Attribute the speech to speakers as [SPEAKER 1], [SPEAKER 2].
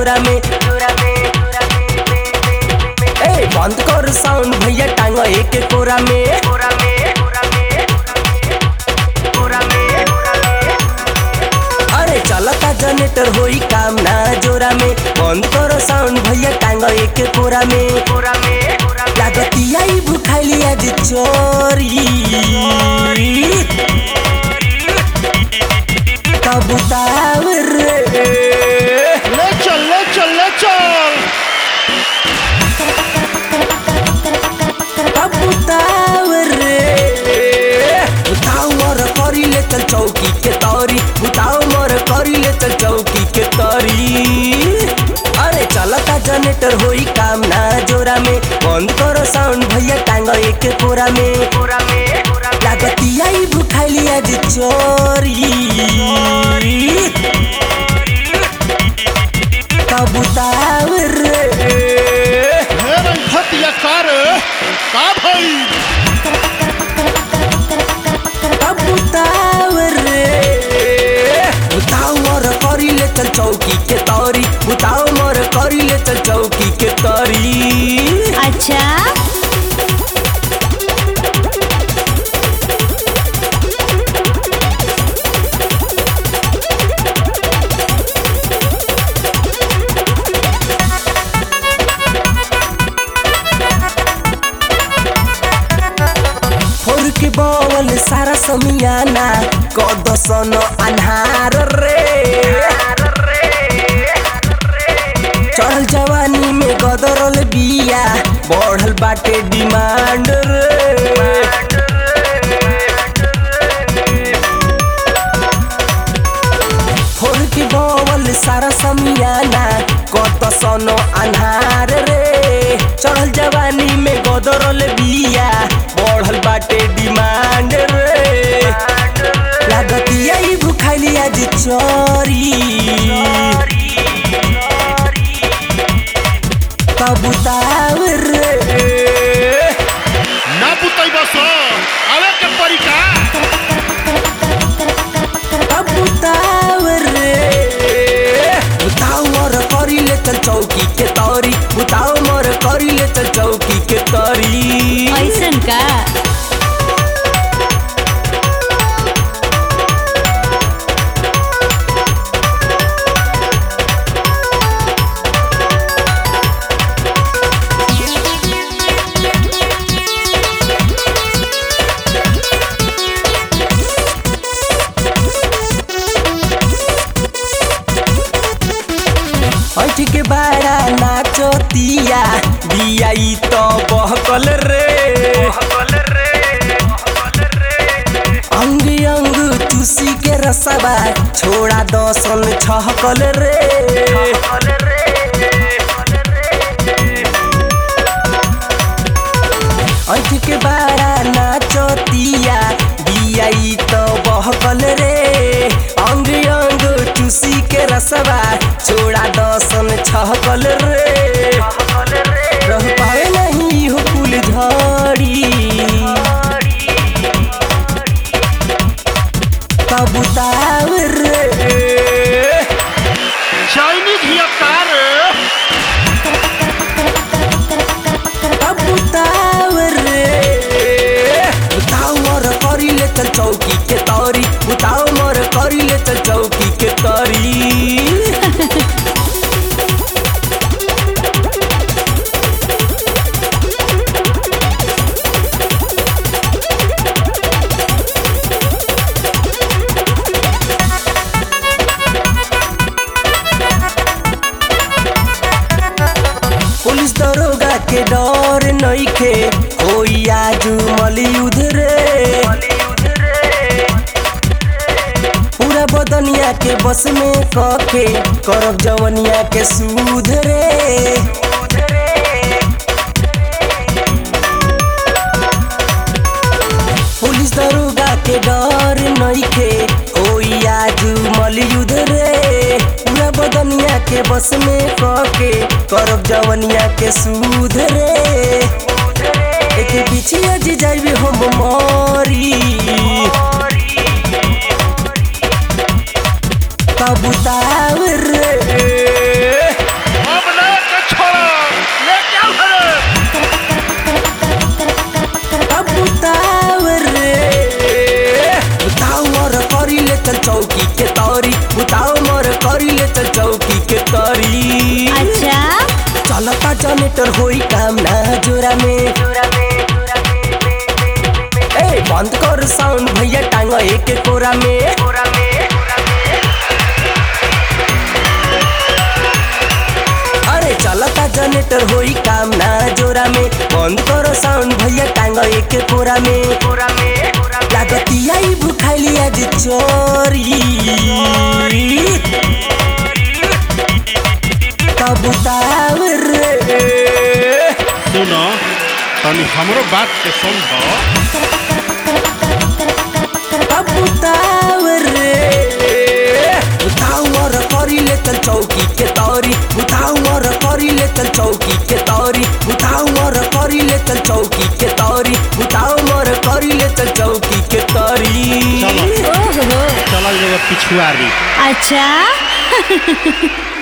[SPEAKER 1] जोरा में ए बंद कर साउंड भैया टांग एक कोरा में अरे चलता जनरेटर होई काम ना जोरा में बंद कर साउंड भैया टांग एक कोरा में लागतिया ई भुखाइली आज चोरी कबूतर रे
[SPEAKER 2] ले चल ले चल ले चल
[SPEAKER 1] कबूतर रे उठाओ मोर करी ले चल चौकी के तौरी उठाओ मोर करी ले चल चौकी के तौरी अरे चलता जनरेटर होई काम ना जोरा में बंद करो साउंड भैया टांग एक कोरा में लागतिया ई भुखाइली आज चोरी कबूतर रे
[SPEAKER 2] हे रंगतिया कार का भाई
[SPEAKER 1] कबूतर रे उताओ मोर करी ले चल चौकी के तौरी उताओ मोर करी ले चल चौकी के तौरी
[SPEAKER 3] अच्छा
[SPEAKER 1] फोर के बवल सारा समियाना कदसन अन्हार रे चढ़ल जवानी में गदरल बिया बढ़ल बाटे डिमांड रे फोर के बवल सारा समियाना कत सनो अन्हार रे चढ़ल जवानी में गदरल बिया बढ़ल बाटे डिमांड रे लागतिया ई भुखाइली आज चोरी कबूतर रे
[SPEAKER 2] ना पुतई बस आवे के परिका
[SPEAKER 1] कबूतर रे उताओ मोर करी ले चल चौकी के तौरी उताओ मोर करी ले चल चौकी के तौरी
[SPEAKER 3] ऐसन का
[SPEAKER 1] ऐठ के बाड़ा नाचतिया बिया ई तो बहकल रे अंग अंग चूसी के रसबा छोड़ा दसन छहकल रे ऐठ के बाड़ा नाचतिया बिया ई तो बहकल रे अंग अंग चूसी के रसबा छोड़ा दसन छहकल रे रह पावे नहीं हो कुल झड़ी कबूतर रे
[SPEAKER 2] चाइनीज हिया कार
[SPEAKER 1] कबूतर रे उताओ मोर करी ले चल चौकी के तौरी उताओ मोर करी ले चल चौकी के तौरी पुलिस दरोगा के डर नइखे होई आजू मलियुद्ध रे पूरा बदनिया के बस में कके करब जवनिया के सूध रे पुलिस दरोगा के डर नइखे होई आजू मलियुद्ध रे पूरा बदनिया के बस में कके करब जवनिया के सूध रे एके पीछे अज जाइबे हम मरी कबूतर रे चल चौकी के तरी
[SPEAKER 3] अच्छा
[SPEAKER 1] चलता जनरेटर होई काम ना जोरा में ए बंद कर साउंड भैया टांग एक कोरा में अरे चलता जनरेटर होई काम ना जोरा में बंद करो साउंड भैया टांग एक कोरा में लागतिया ई भुखाइली आज चोरी कबूतर रे
[SPEAKER 2] सुनो तनी हमरो बात के समझ
[SPEAKER 1] कबूतर रे उतावर करी ले चल चौकी के तौरी उतावर करी ले चल चौकी के तौरी उतावर करी ले चल चौकी के तौरी उतावर करी ले चल चौकी के तौरी
[SPEAKER 2] चलो
[SPEAKER 3] ओहो
[SPEAKER 2] चलल जगह पिछुआरी
[SPEAKER 3] अच्छा